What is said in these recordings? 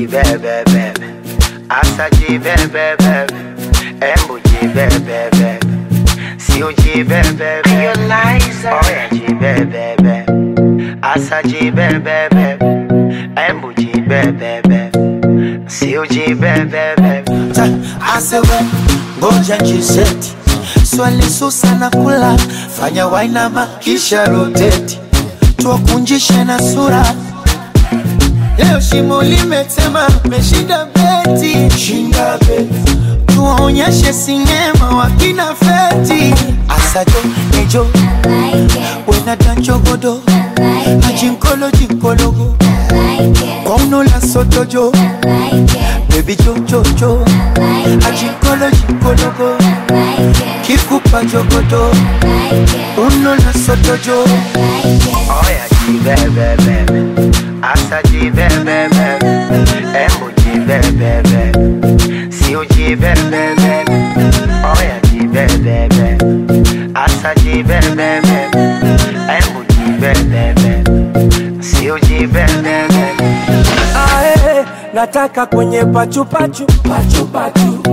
jibebebebe asa jibebebebe embu jibebebebe sio jibebebe oya jibebebe asa jibebebe embu jibebebe sio jibebebe asewe ngoja jiseti swali susa na kula fanya wainama kisha roteti tuwakunjishe na sura leo shimo limetema meshinda beti shinda beti tuwaonyeshe sinema wakina feti asajo nejo wenadanchogodo ajinkolo jinkologo kwaunola sotojo bebi jojojo ajinkolo jinkologo kikupa jogodo unola sotojo oya jibebebe asa jibebebe embu jibebebe sio jibebebe oya jibebebe asa jibebebe embu jibebebe sio jibebebe Ae, nataka kwenye pachupachu pachupachu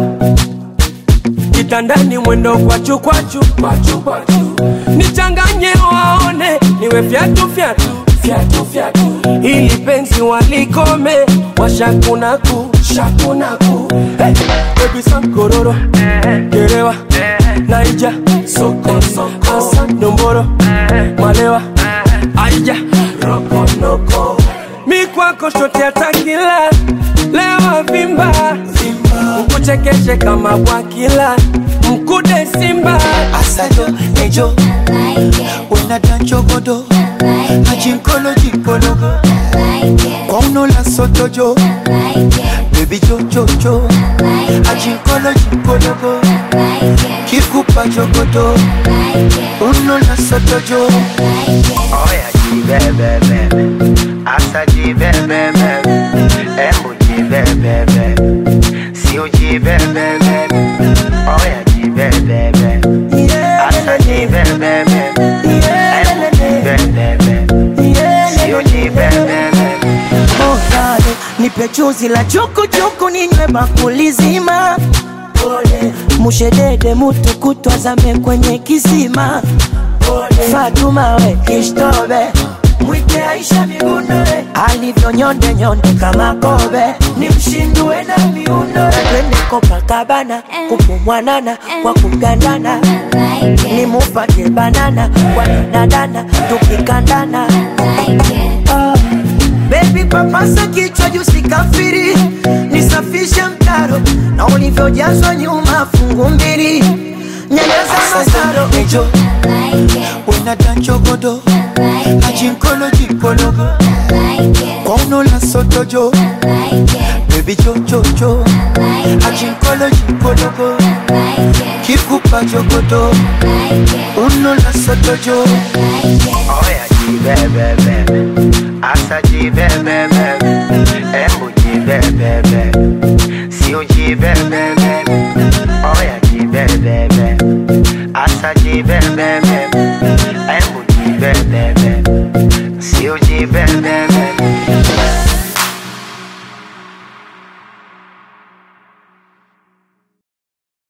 kitandani mwendo kwachu kwachu kwachu kwachu nichanganye waone niwe fyatu fyatu fyatu fyatu ili penzi walikome washakunaku shakunaku hey, baby sankororo gerewa naija soko soko asa nomboro malewa aija rokonoko mi kwako shote atakila lewa vimba ukuchekeshe kama bwakila mkude simba asajo nejo wenadanchogodo ajinkolo jinkologo kwaunola sotojo bebi jojojo ajinkolo jinkologo kikupa jogodo unola sotojo oya jibebebe asa jibebebe embu jibebebe sio jibebebe oya jibebebe asa jibebebe embu jibebebe sio jibebebe Ozale, nipe chuzi la chukuchuku ninywe bakuli zima mushedede mutu kutwazame kwenye kisima Fatuma we kishtobe mwite Aisha migunoe alivyo nyonde nyonde kama kobe ni mshindue na miuno twende Copacabana kupumwanana kwa kugandana ni mupate banana kwa danadana tukikandana Ah. Baby papasa kichwa juu sikafiri, nisafishe mtaro na ulivyojazwa nyuma fungu mbili, nyanyasa masaro nejo wenadanchogodo ajinkolo jinkologo kwaunola sotojo bebi jojojo ajinkolo jinkologo kikupa jogodo unola sotojo oya jibebebe asa jibebebe embu jibebebe sio jibebebe oya jibebebe asa jibebebe